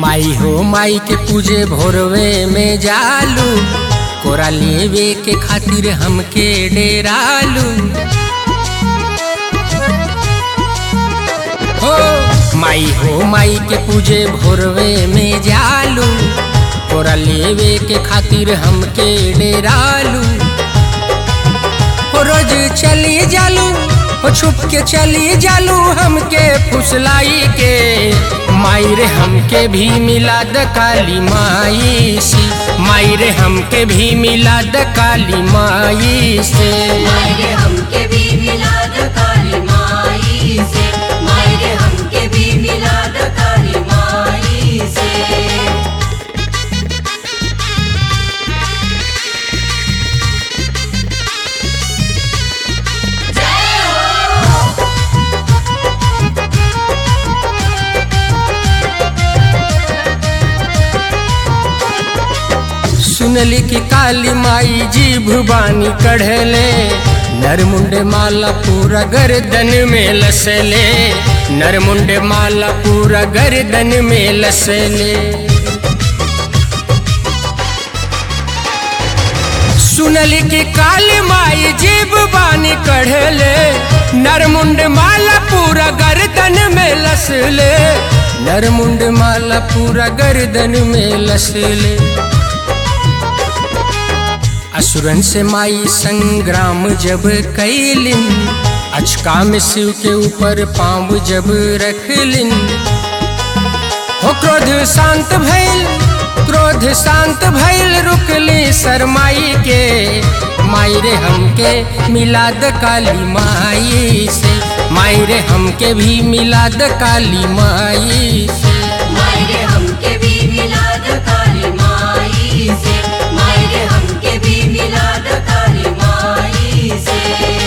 माई हो माई के पूजे भोरवे में जालू कोरा लेवे के खातिर हमके डेरालू हो माई हो माई के पूजे भोरवे में जालू कोरा लेवे के खातिर हमके डेरालू हो रोज चली जालू हो छुप के चली जालू हमके फुसलाई के माई रे हमके भी मिला द काली माई से माई रे हमके भी मिला द काली माई से मायरे हमके भी मिलाद काली माई से मायरे हमके भी मिलाद काली माई से सुनली कि काली माई जी भुबानी कढ़ले नरमुंड माला पूरा गर्दन में लसले नरमुंड माला पूरा गर्दन में लसले सुनली कि काली माई जीव बानी कढ़ले नरमुंड माला पूरा गर्दन में लसले नरमुंड माला पूरा गर्दन में लसले असुरन से माई संग्राम जब कैलिन अचका में शिव के ऊपर पाँव जब रखलिन हो क्रोध शांत भइल क्रोध शांत भइल रुकली शरमाई के माई रे हमके मिलाद काली माई से माई रे हमके भी मिलाद काली माई से मायरे हमके भी मिलाद काली माई से मायरे हमके भी मिलाद काली माई से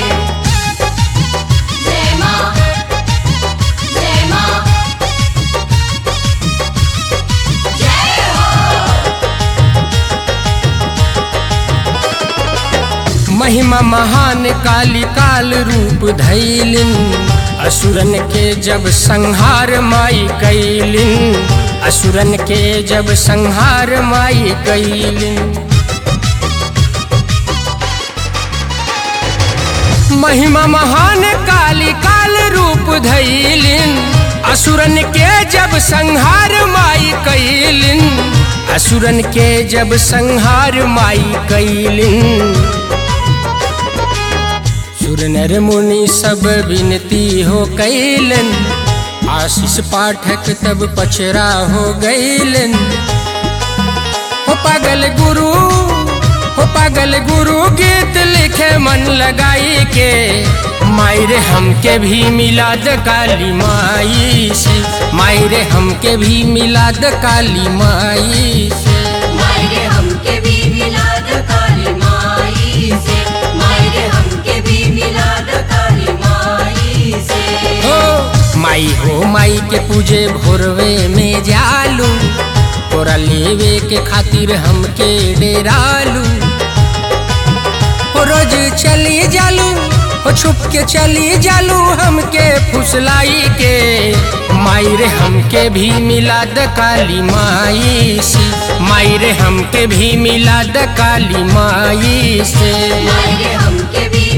जय माँ जय माँ जय हो महिमा महान काली काल रूप धैलिन असुरन के जब संहार माई कैलिन असुरन के जब संहार माई कैलिन महिमा महान काली काल रूप धैलिन असुरन के जब संहार माई कैलिन असुरन के जब संहार माई कैलिन सुर नर मुनि सब विनती हो कैलन आशीष पाठक तब पचरा हो गैलन हो पागल गुरु हो पागल गुरु गीत लिखे मन लगाई के माई रे हमके भी मिलाद काली माई से माई रे हमके भी मिलाद काली माई से मायरे हमके भी मिलाद काली माई से मायरे हमके भी मिलाद काली माई से हो माई हो माई के पूजे भोरवे में जालू तोरा लेवे के खातिर हमके डेरालू हो रोज चली जालू हो छुप के चली जालू हमके फुसलाई के माई रे हमके भी मिला द काली माई से माई रे हमके भी मिला द काली माई से मायरे हमके भी